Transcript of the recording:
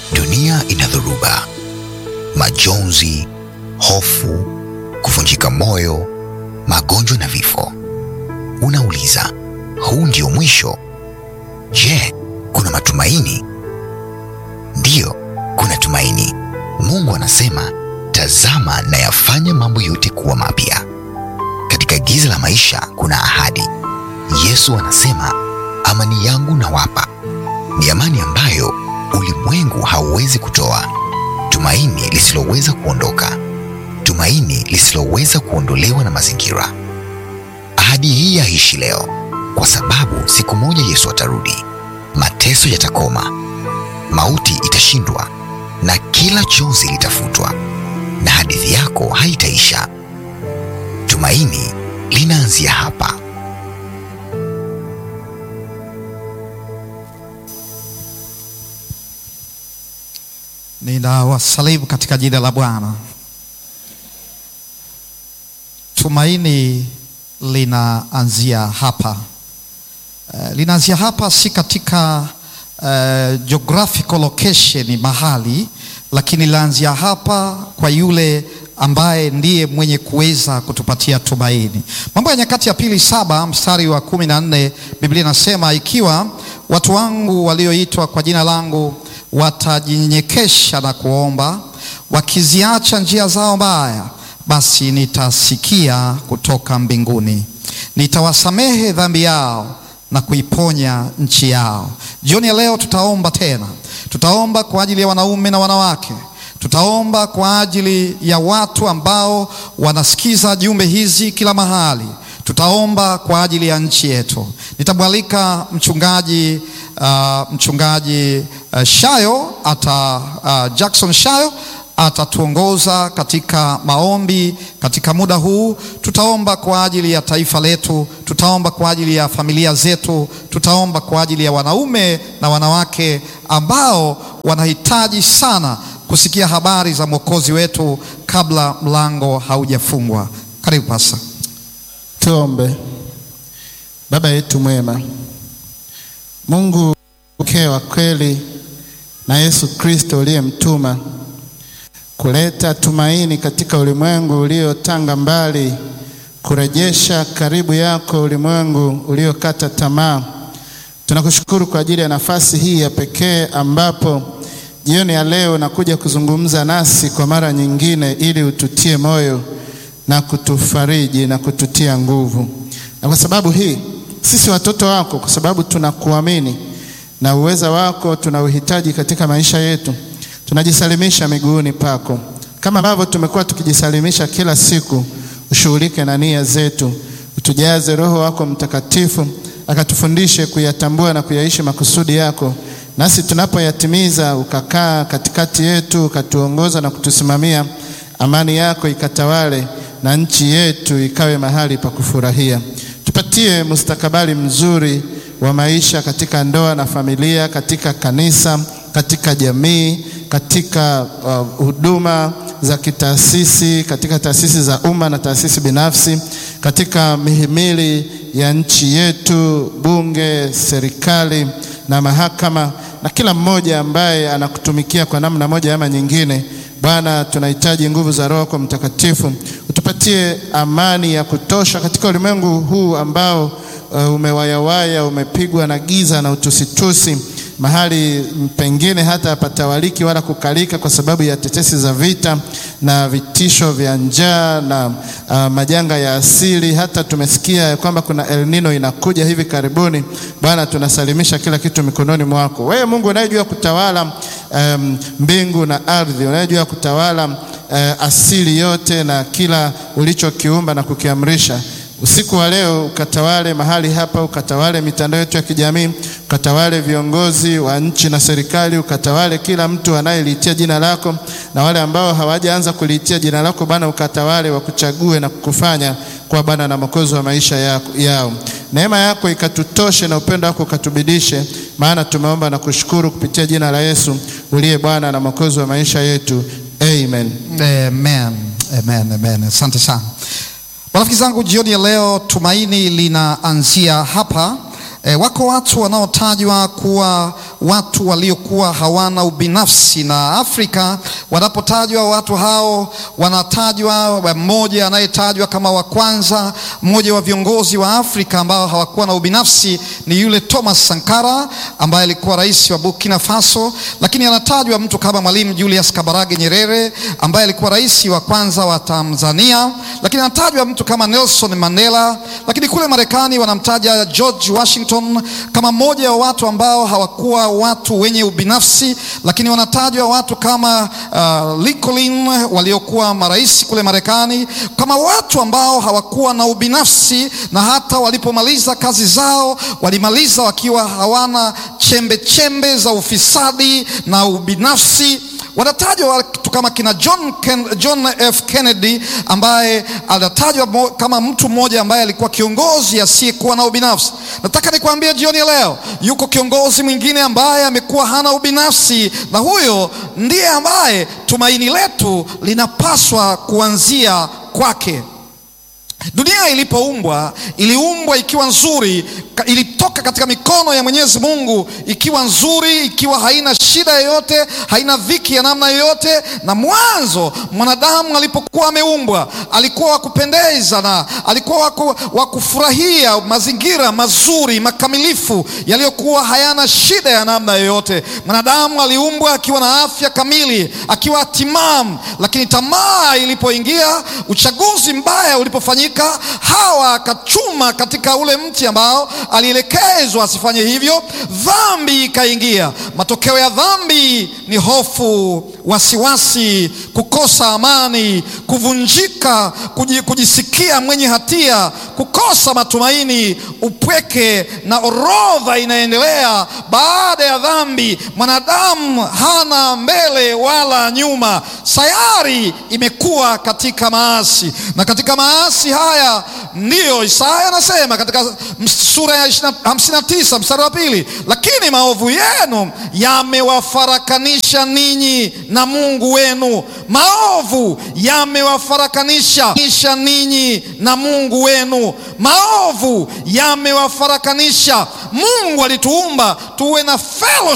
Dunia ina dhoruba, majonzi, hofu, kuvunjika moyo, magonjwa na vifo. Unauliza, huu ndio mwisho? Je, kuna matumaini? Ndiyo, kuna tumaini. Mungu anasema, tazama nayafanya mambo yote kuwa mapya. Katika giza la maisha kuna ahadi. Yesu anasema, amani yangu nawapa, ni amani ambayo ulimwengu hauwezi kutoa, tumaini lisiloweza kuondoka, tumaini lisiloweza kuondolewa na mazingira. Ahadi hii yaishi leo, kwa sababu siku moja Yesu atarudi, mateso yatakoma, mauti itashindwa, na kila chozi litafutwa, na hadithi yako haitaisha. Tumaini linaanzia hapa. Ninawasalimu katika jina la Bwana. Tumaini linaanzia hapa. Uh, linaanzia hapa si katika uh, geographical location mahali, lakini linaanzia hapa kwa yule ambaye ndiye mwenye kuweza kutupatia tumaini. Mambo ya Nyakati ya Pili saba mstari wa kumi na nne Biblia inasema ikiwa watu wangu walioitwa kwa jina langu watajinyenyekesha na kuomba, wakiziacha njia zao mbaya, basi nitasikia kutoka mbinguni, nitawasamehe dhambi yao na kuiponya nchi yao. Jioni ya leo tutaomba tena, tutaomba kwa ajili ya wanaume na wanawake tutaomba kwa ajili ya watu ambao wanasikiza jumbe hizi kila mahali. Tutaomba kwa ajili ya nchi yetu. Nitamwalika mchungaji uh, mchungaji uh, Shayo ata uh, Jackson Shayo atatuongoza katika maombi katika muda huu. Tutaomba kwa ajili ya taifa letu, tutaomba kwa ajili ya familia zetu, tutaomba kwa ajili ya wanaume na wanawake ambao wanahitaji sana kusikia habari za Mwokozi wetu kabla mlango haujafungwa. Karibu pasa. Tuombe. Baba yetu mwema, Mungu pekee wa kweli na Yesu Kristo uliyemtuma kuleta tumaini katika ulimwengu uliotanga mbali, kurejesha karibu yako ulimwengu uliokata tamaa. Tunakushukuru kwa ajili ya nafasi hii ya pekee ambapo jioni ya leo nakuja kuzungumza nasi kwa mara nyingine, ili ututie moyo na kutufariji na kututia nguvu. Na kwa sababu hii sisi watoto wako, kwa sababu tunakuamini na uweza wako tunauhitaji katika maisha yetu, tunajisalimisha miguuni pako, kama ambavyo tumekuwa tukijisalimisha kila siku. Ushughulike na nia zetu, utujaze Roho wako Mtakatifu akatufundishe kuyatambua na kuyaishi makusudi yako nasi tunapoyatimiza ukakaa katikati yetu ukatuongoza na kutusimamia, amani yako ikatawale na nchi yetu ikawe mahali pa kufurahia. Tupatie mustakabali mzuri wa maisha katika ndoa na familia, katika kanisa, katika jamii, katika huduma uh, za kitaasisi, katika taasisi za umma na taasisi binafsi, katika mihimili ya nchi yetu, bunge, serikali na mahakama na kila mmoja ambaye anakutumikia kwa namna moja ama nyingine. Bwana, tunahitaji nguvu za Roho yako Mtakatifu, utupatie amani ya kutosha katika ulimwengu huu ambao uh, umewayawaya, umepigwa na giza na utusitusi, mahali pengine hata hapatawaliki wala kukalika kwa sababu ya tetesi za vita na vitisho vya njaa na uh, majanga ya asili. Hata tumesikia kwamba kuna El Nino inakuja hivi karibuni. Bwana, tunasalimisha kila kitu mikononi mwako wewe, Mungu unayejua kutawala um, mbingu na ardhi, unayejua kutawala uh, asili yote na kila ulichokiumba na kukiamrisha usiku wa leo ukatawale mahali hapa, ukatawale mitandao yetu ya kijamii, ukatawale viongozi wa nchi na serikali, ukatawale kila mtu anayeliitia jina lako, na wale ambao hawajaanza kuliitia jina lako Bwana, ukatawale wakuchague na kukufanya kwa Bwana na Mwokozi wa maisha yako, yao. Neema yako ikatutoshe na upendo wako ukatubidishe, maana tumeomba na kushukuru kupitia jina la Yesu uliye Bwana na Mwokozi wa maisha yetu, amen. Amen. Amen. Amen. Asante sana. Marafiki zangu, jioni ya leo tumaini linaanzia hapa. E, wako watu wanaotajwa kuwa watu waliokuwa hawana ubinafsi, na Afrika wanapotajwa watu hao wanatajwa, mmoja anayetajwa kama wa kwanza, mmoja wa viongozi wa Afrika ambao hawakuwa na ubinafsi ni yule Thomas Sankara ambaye alikuwa rais wa Burkina Faso, lakini anatajwa mtu kama Mwalimu Julius Kabarage Nyerere ambaye alikuwa rais wa kwanza wa Tanzania, lakini anatajwa mtu kama Nelson Mandela, lakini kule Marekani wanamtaja George Washington kama mmoja wa watu ambao hawakuwa watu wenye ubinafsi, lakini wanatajwa watu kama uh, Lincoln waliokuwa marais kule Marekani kama watu ambao hawakuwa na ubinafsi, na hata walipomaliza kazi zao walimaliza wakiwa hawana chembe chembe za ufisadi na ubinafsi. Wanatajwa watu kama kina John, Ken, John F Kennedy ambaye anatajwa kama mtu mmoja ambaye alikuwa kiongozi asiyekuwa na ubinafsi. Nataka nikwambie jioni ya leo, yuko kiongozi mwingine ambaye amekuwa hana ubinafsi, na huyo ndiye ambaye tumaini letu linapaswa kuanzia kwake. Dunia ilipoumbwa iliumbwa ikiwa nzuri, ilitoka katika mikono ya Mwenyezi Mungu ikiwa nzuri, ikiwa haina shida yoyote, haina dhiki ya namna yoyote. Na mwanzo mwanadamu alipokuwa ameumbwa alikuwa wa kupendeza na alikuwa wa kufurahia mazingira mazuri makamilifu yaliyokuwa hayana shida ya namna yoyote. Mwanadamu aliumbwa akiwa na afya kamili, akiwa timamu, lakini tamaa ilipoingia, uchaguzi mbaya ulipofanyika Hawa akachuma katika ule mti ambao alielekezwa asifanye hivyo, dhambi ikaingia. Matokeo ya dhambi ni hofu, wasiwasi, kukosa amani, kuvunjika, kujisikia mwenye hatia, kukosa matumaini, upweke, na orodha inaendelea. Baada ya dhambi, mwanadamu hana mbele wala nyuma. Sayari imekuwa katika maasi, na katika maasi haya ndiyo Isaya anasema katika sura ya 59 mstari wa pili, lakini maovu yenu yamewafarakanisha ninyi na Mungu wenu. Maovu yamewafarakanisha ninyi na Mungu wenu. Maovu yamewafarakanisha. Mungu alituumba tuwe na fellowship